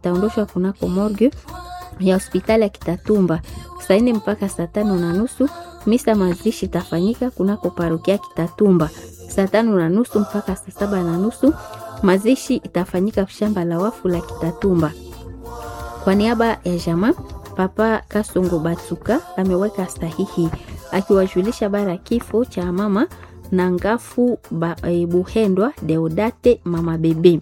itaondoshwa kunako morgue ya hospitali ya Kitatumba saa nne mpaka saa tano na nusu. Misa mazishi itafanyika kunako parokia Kitatumba saa tano na nusu mpaka saa saba na nusu. Mazishi itafanyika shamba la wafu la Kitatumba. Kwa niaba ya jamaa, Papa Kasongo Batsuka ameweka sahihi akiwajulisha bara kifo cha mama na ngafu ba, e, Buhendwa Deodate mama bebe.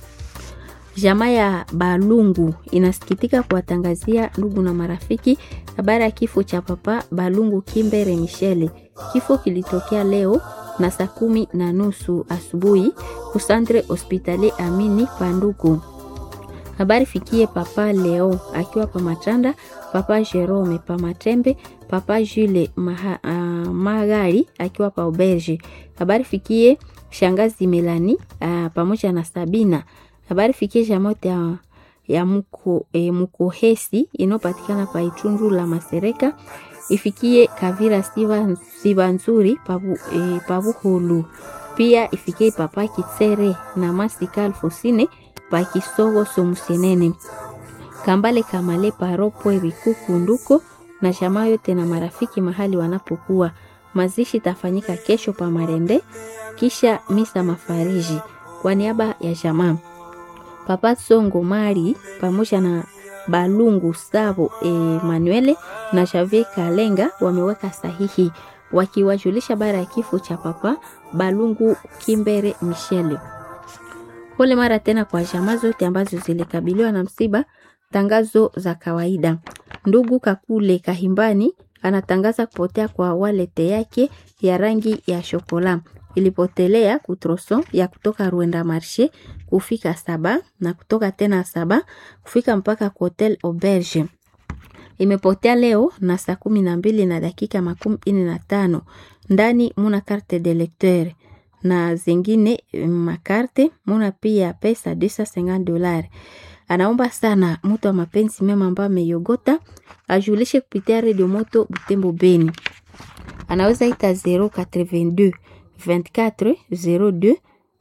Jamaa ya Balungu inasikitika kuwatangazia ndugu na marafiki habari ya kifo cha Papa Balungu Kimbere Michele. Kifo kilitokea leo na saa kumi na nusu asubuhi kusandre hospitali Amini Panduku. Habari fikie Papa Leo akiwa pa Matanda, Papa Jerome pa Matembe, Papa Jule Maha, uh, Magari akiwa pa Auberge. Habari fikie shangazi Melani uh, pamoja na Sabina. Habari fikie jamote ya, ya muko, e, Mukohesi inayopatikana pa Itundu la Masereka. Ifikie Kavira Siva, Siva Nzuri pabu, e, Pabuhulu. Pia ifikie Papa Kitsere na Masika Alfosine pa Kisogo Somusenene. Kambale Kamale Paropwe Bikuku Nduko na jamaa yote na marafiki mahali wanapokuwa. Mazishi tafanyika kesho pa Marende kisha misa mafariji kwa niaba ya jamaa. Papa Songo Mari pamoja na Balungu Savo Emanuele na Javier Kalenga wameweka sahihi wakiwajulisha bara ya kifo cha Papa Balungu Kimbere Michele. Pole mara tena kwa jamaa zote ambazo zilikabiliwa na msiba. Tangazo za kawaida. Ndugu Kakule Kahimbani anatangaza kupotea kwa walete yake ya rangi ya shokola ilipotelea kutroson ya kutoka Rwenda Marshe kufika saba na kutoka tena saba kufika mpaka Hotel Auberge. Imepotea leo na saa kumi na mbili na dakika makumi ine na tano. Ndani muna carte de lecteur na zingine makarte muna pia pesa 250 dolari. Anaomba sana mtu wa mapenzi mema ambaye ameyogota ajulishe kupitia redio moto Butembo Beni. Anaweza ita 082 24 02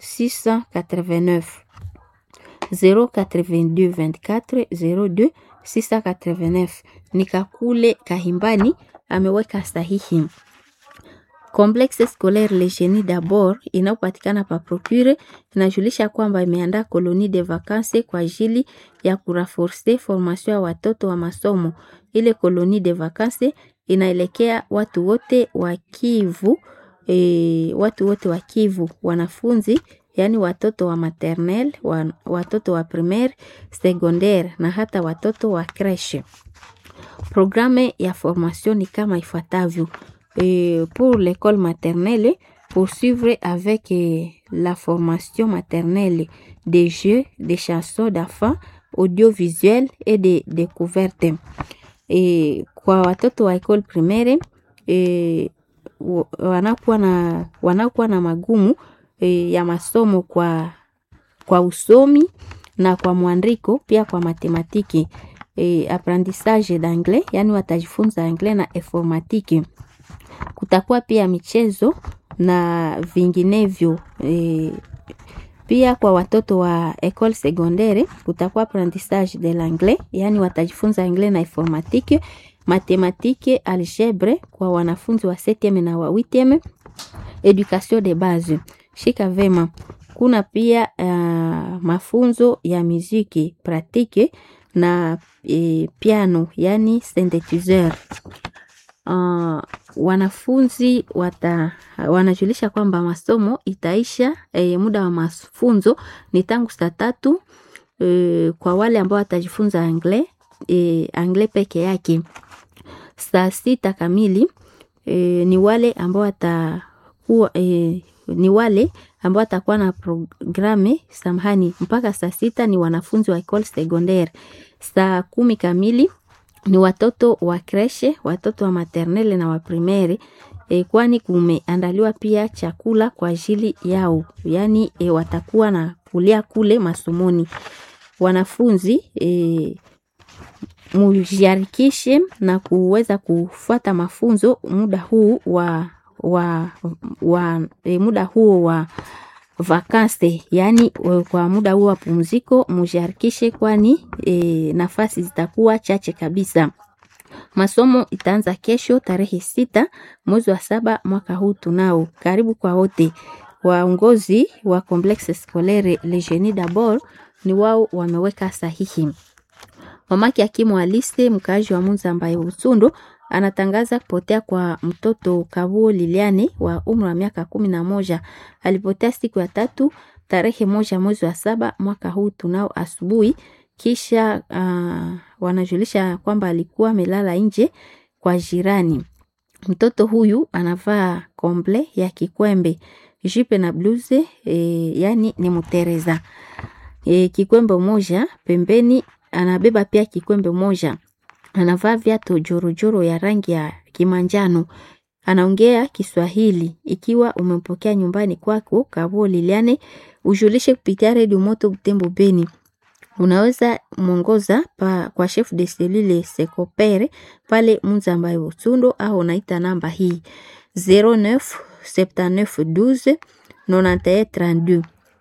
689 082 24 02 689. Nikakule Kahimbani ameweka sahihi. Complexe Scolaire Le Genie d'Abord inayopatikana pa Procure inajulisha kwamba imeandaa koloni de vacances kwa ajili ya kuraforce formation ya watoto wa masomo. Ile koloni de vacances inaelekea watu wote wa Kivu, e, watu wote wa Kivu, wanafunzi yaani watoto wa maternelle, wa, watoto wa primaire, secondaire na hata watoto wa creche. Programme ya formation ni kama ifuatavyo. Et pour l'école maternelle, poursuivre avec eh, la formation maternelle des jeux, des chansons d'enfants, audiovisuels et des découvertes. Et kwa watoto wa école primaire eh, wanakuwa na, wanakuwa na magumu eh, ya masomo kwa, kwa usomi na kwa mwandiko pia kwa matematiki eh, apprentissage d'anglais, yani watajifunza anglais na informatique kutakuwa pia michezo na vinginevyo e, pia kwa watoto wa école secondaire kutakuwa apprentissage de l'anglais, yani watajifunza anglais na informatique, mathématique, algebre kwa wanafunzi wa 7e na wa 8e, education de base. Shika vema. Kuna pia uh, mafunzo ya muziki pratique na e, piano yani synthétiseur. Uh, wanafunzi wata, wanajulisha kwamba masomo itaisha e, muda wa mafunzo ni tangu saa tatu e, kwa wale ambao watajifunza anglais e, anglais peke yake. Saa sita kamili e, ni wale ambao watakuwa e, ni wale ambao watakuwa na programe samahani, mpaka saa sita ni wanafunzi wa école secondaire. Saa kumi kamili ni watoto wa kreshe, watoto wa maternelle na wa primaire e, kwani kumeandaliwa pia chakula kwa ajili yao, yaani e, watakuwa na kulia kule masomoni. Wanafunzi e, mujiarikishe na kuweza kufuata mafunzo muda huu wa, wa, wa e, muda huo wa vakanse, yaani kwa muda huu wa pumziko mujiharikishe, kwani e, nafasi zitakuwa chache kabisa. Masomo itaanza kesho tarehe sita mwezi wa saba mwaka huu tunao. Karibu kwa wote. Waongozi wa Complexe Scolaire Le Genie d'Abord ni wao wameweka sahihi. Mamake Hakimu Alise, mkaaji wa Munza ambaye Usundu, anatangaza kupotea kwa mtoto Kabuo Liliane wa umri wa miaka kumi na moja. Alipotea siku ya tatu tarehe moja mwezi wa saba mwaka huu tunao asubuhi kisha uh, wanajulisha kwamba alikuwa amelala nje kwa jirani. Mtoto huyu anavaa komble ya kikwembe, jipe na bluze e, yani ni mutereza e, kikwembe moja pembeni, anabeba pia kikwembe moja, anavaa viatu jorojoro ya rangi ya kimanjano, anaongea Kiswahili. Ikiwa umempokea nyumbani kwako Kabuo Liliane, ujulishe kupitia redio Moto Butembo Beni unaweza mwongoza pa kwa chef de cellule Sekopere pale Munzambaye Usundo, au unaita namba hii 09 79 12 91 32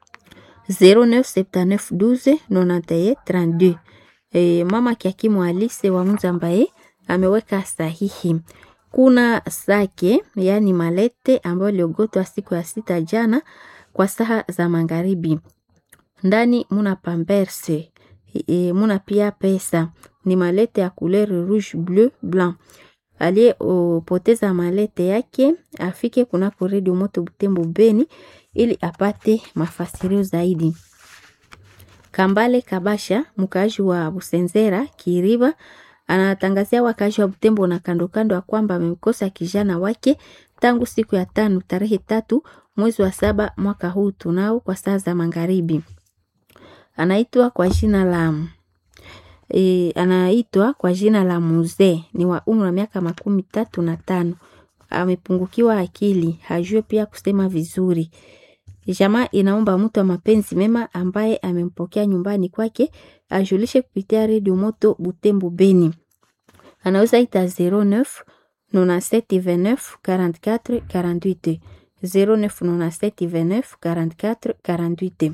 09 79 12 91 32. E, mama Kiakimu Alise wa Munzambaye ameweka sahihi. Kuna sake yani malete ambayo iliogotwa siku ya sita jana kwa saa za magharibi ndani muna pamberse e, muna pia pesa ni malete ya couleur rouge bleu blanc. Aliyepoteza malete yake afike kunako redio Moto Butembo Beni ili apate mafasirio zaidi. Kambale Kabasha, mkaaji wa Busenzera Kiriba, anatangazia wakaaji wa Butembo na kando kando ya kwamba amemkosa kijana wake tangu siku ya tano tarehe tatu mwezi wa saba mwaka huu tunao kwa saa za magharibi anaitwa kwa jina la e, anaitwa kwa jina la Muzee, ni wa umri wa miaka makumi tatu na tano. Amepungukiwa akili, hajue pia kusema vizuri. Jamaa inaomba mtu wa mapenzi mema ambaye amempokea nyumbani kwake ajulishe kupitia redio Moto Butembo Beni. Anaweza ita 09 97 29 44 48 09 97 29 44 48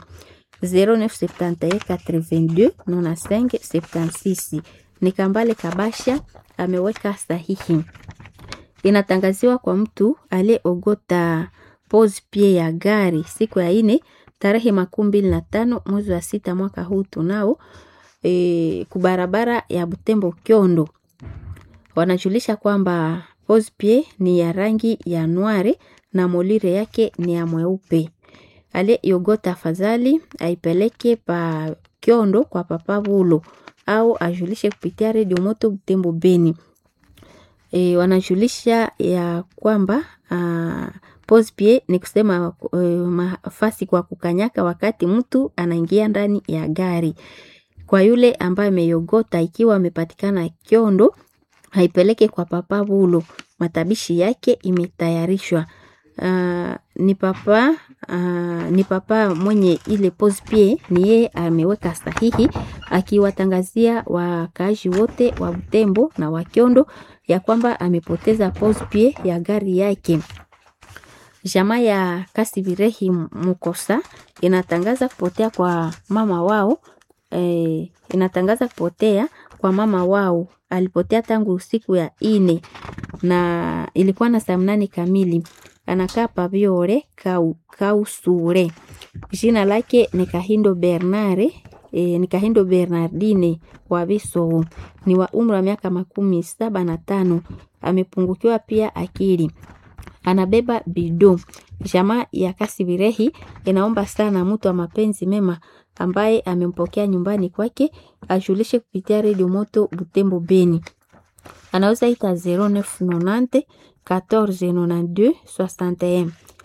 0971 82 95 76. Ni Kambale Kabasha ameweka sahihi. Inatangaziwa kwa mtu aliyeogota pose pie ya gari siku ya ine tarehe makumi mbili na tano mwezi wa sita mwaka huu tunao e, kubarabara ya Butembo Kyondo. Wanajulisha kwamba pose pie ni ya rangi ya noire na molire yake ni ya mweupe aliyeyogota afadhali aipeleke pa Kyondo kwa papa Bulo au ajulishe kupitia redio Moto Butembo Beni. E, wanajulisha ya kwamba pose pie ni kusema e, mafasi kwa kukanyaka wakati mtu anaingia ndani ya gari. Kwa yule ambaye ameyogota, ikiwa amepatikana Kyondo, haipeleke kwa papa Bulo, matabishi yake imetayarishwa. Uh, ni papa uh, ni papa mwenye ile pose pie ni yeye ameweka sahihi akiwatangazia wakaaji wote wa Butembo na wa Kyondo ya kwamba amepoteza pose pie ya gari yake. Jamaa ya Kasibirehi Mukosa inatangaza kupotea kwa mama wao eh, inatangaza kupotea kwa mama wao. Alipotea tangu usiku ya ine na ilikuwa na saa mnane kamili anakaa Pabiore kau, Kausure. Jina lake ni Kahindo Bernare e, ni Kahindo Bernardine wa Bisowo, ni wa umri wa miaka makumi saba na tano. Amepungukiwa pia akili, anabeba bido. Jamaa ya Kasibirehi inaomba sana mtu wa mapenzi mema ambaye amempokea nyumbani kwake ajulishe kupitia redio Moto Butembo Beni. Anaweza ita 0990 14 92 61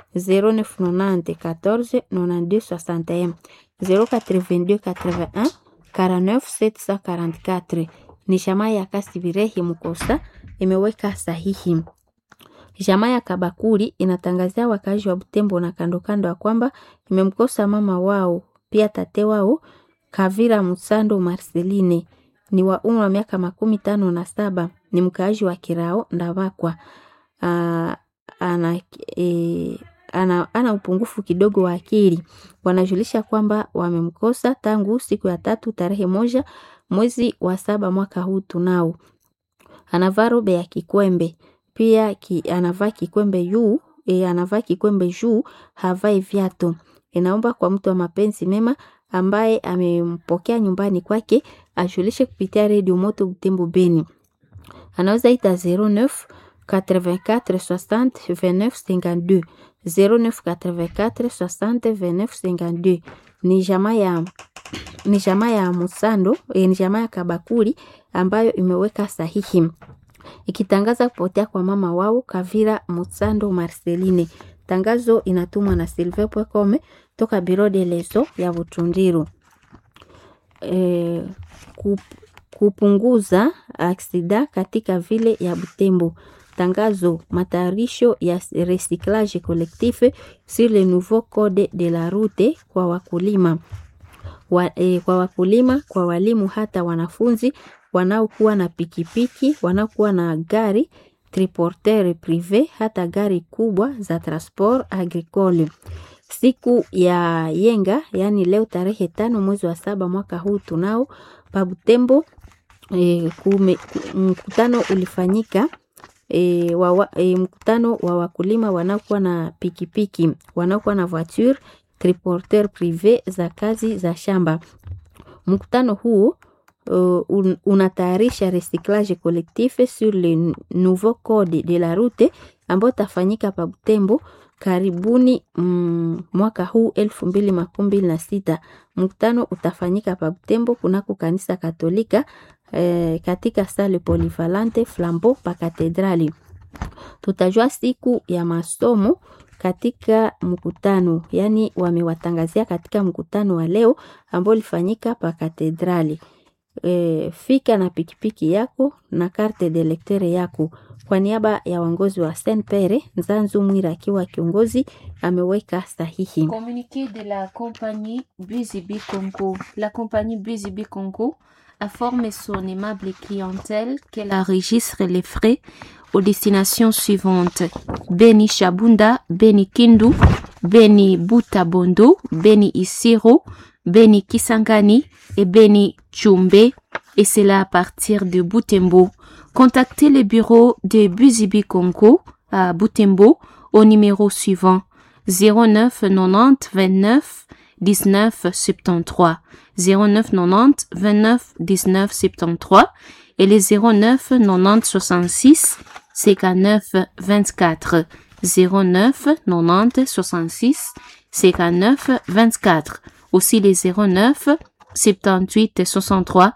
0990 14 92 61 082 81 49 744. Ni jamaa ya Kasibirehi Mukosa imeweka sahihi. Jamaa ya Kabakuri inatangazia wakazi wa Butembo na kando kando ya kwamba imemkosa mama wao pia tate wao Kavira Musando Marceline ni wa umri wa miaka makumi tano na saba ni mkaaji wa Kirao Ndabakwa. Uh, ana, e, ana, ana upungufu kidogo wa akili. Wanajulisha kwamba wamemkosa tangu siku ya tatu tarehe moja mwezi wa saba mwaka huu tunao. Anavaa robe ya kikwembe pia ki, anavaa kikwembe juu e, anavaa kikwembe juu havai viatu. Inaomba kwa mtu wa mapenzi mema ambaye amempokea nyumbani kwake ajulishe kupitia redio Moto Butembo Beni. Anaweza ita 09 84 60 29 52 09 84 60 29 52. Ni jamaa ya ni jamaa ya Musando, e, ni jamaa ya Kabakuri ambayo imeweka sahihi ikitangaza kupotea kwa mama wao Kavira Musando Marceline. Tangazo inatumwa na Silve Pwekome toka Biro de Leso ya Butundiru. E, kup, kupunguza aksida katika vile ya Butembo. Tangazo matayarisho ya recyclage collectif sur le nouveau code de la route kwa wakulima wa, e, kwa wakulima, kwa walimu, hata wanafunzi wanaokuwa na pikipiki, wanaokuwa na gari triporteur prive, hata gari kubwa za transport agricole. Siku ya yenga, yani leo tarehe tano mwezi wa saba mwaka huu tunao Pabutembo. E, kume, mkutano ulifanyika e, wa, e, mkutano wa wakulima wanaokuwa na pikipiki wanaokuwa na voiture triporteur prive za kazi za shamba. Mkutano huu uh, un, unatayarisha recyclage collectif sur le nouveau code de la route ambao tafanyika pa Butembo karibuni mm, mwaka huu elfu mbili makumi mbili na sita. Mkutano utafanyika pa Butembo kunako kanisa Katolika eh, katika sale polyvalente Flambeau pa katedrali. Tutajua siku ya masomo katika mkutano, yani wamewatangazia katika mkutano wa leo ambao ulifanyika pa katedrali. E, fika na pikipiki yako na carte de lecteur yako. Kwa niaba ya uongozi wa Saint Pere, Nzanzu Mwira akiwa kiongozi ameweka sahihi. Communiqué de la compagnie Buzibi Congo. La compagnie Buzibi Congo informe son aimable clientèle qu'elle enregistre les frais aux destinations suivantes. Beni Shabunda, Beni Kindu, Beni Butabondo, Beni Isiro, Beni Kisangani et Beni Chumbe, et cela à partir de Butembo. Contactez le bureau de Buzibi Congo à Butembo au numéro suivant 09 90 29 19 73 09 90 29 19 73 et les 09 90 66 59 24 09 90 66 59 24 aussi les 09 78 63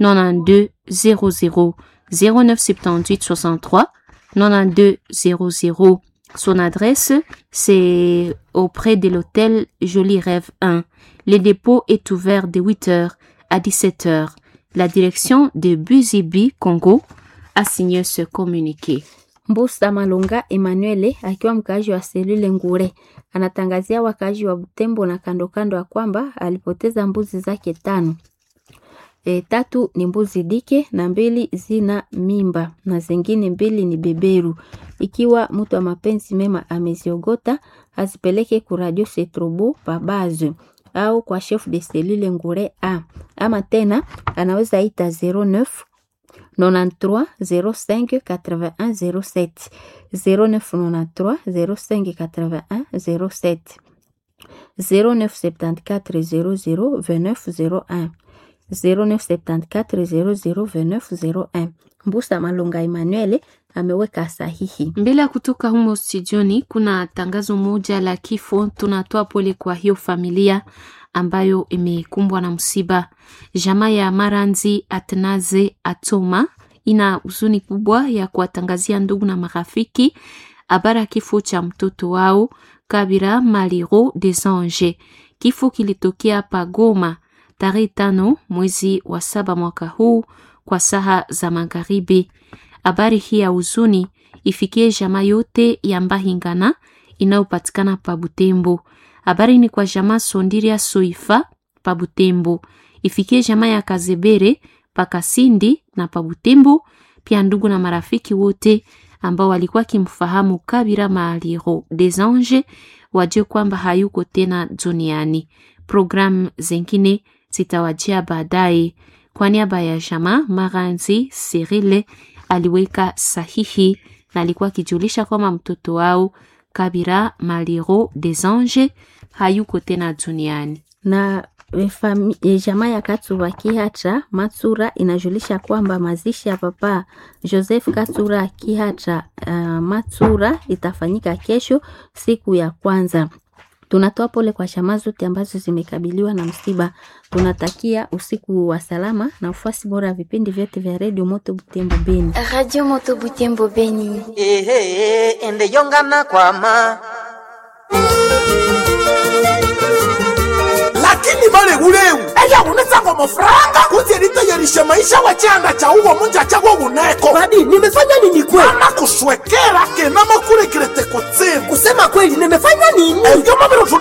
92 00 09 78 63 92 00 son adresse, c'est auprès de l'hôtel Joli Rêve 1. Le dépôt est ouvert de 8h à 17h. La direction de Buzibi Congo a signé ce communiqué. Mbusa Malunga Emmanuel akiwa mkaaji wa selule Ngure anatangazia wakaaji wa Butembo na kando kando ya kwamba alipoteza mbuzi zake tano. E, tatu ni mbuzi dike na mbili zina mimba na zingine mbili ni beberu. Ikiwa mtu wa mapenzi mema ameziogota, azipeleke ku Radio Setrobo pabazo au kwa chef de cellule Ngure A, ama tena anaweza ita 09 93 05 81 07 09 93 05 81 07 09 74 00 29 01 0974 002901. Mbusa Malunga Emmanuel ameweka sahihi. Mbele ya kutoka humo studioni, kuna tangazo moja la kifo. Tunatoa pole kwa hiyo familia ambayo imekumbwa na msiba. Jamaa ya Maranzi Atnaze Atoma ina huzuni kubwa ya kuwatangazia ndugu na marafiki habari ya kifo cha mtoto wao Kabira Maliro des Anges. Kifo kilitokea Pagoma tarehe tano mwezi wa saba mwaka huu kwa saha za magharibi. Habari hii ya huzuni ifikie jamaa yote ya Mbahingana inayopatikana pa Butembo. Habari ni kwa jamaa Sondiria Soifa pa Butembo, ifikie jamaa ya Kazebere pa Kasindi na pa Butembo, pia ndugu na marafiki wote ambao walikuwa kimfahamu Kabira Maliro des Anges wajue kwamba hayuko tena duniani. Programu zingine zitawajia baadaye. Kwa niaba ya jamaa, Maranzi Sirile aliweka sahihi na alikuwa akijulisha kwamba mtoto wao Kabira Maliro des Anges hayuko tena duniani. na e, fami- e, jamaa ya Katsuba Kihatra Matsura inajulisha kwamba mazishi ya papa Joseph Katsura Kihatra uh, Matsura itafanyika kesho siku ya kwanza. Tunatoa pole kwa jamaa zote ambazo zimekabiliwa na msiba. Tunatakia usiku wa salama na ufuasi bora ya vipindi vyote vya redio Moto Butembo Beni. Radio Moto Butembo Beni. ehe ende yongana kwama lakini vale uleu eya unetsanga mafuranga kutyelitayerishe maisha wachanga cha uwo munja chawo uneko Badi, nimefanya nini kweli? ana kuswekera kena makulekilete kutsimu Kusema kweli nimefanya nini? eyo maviro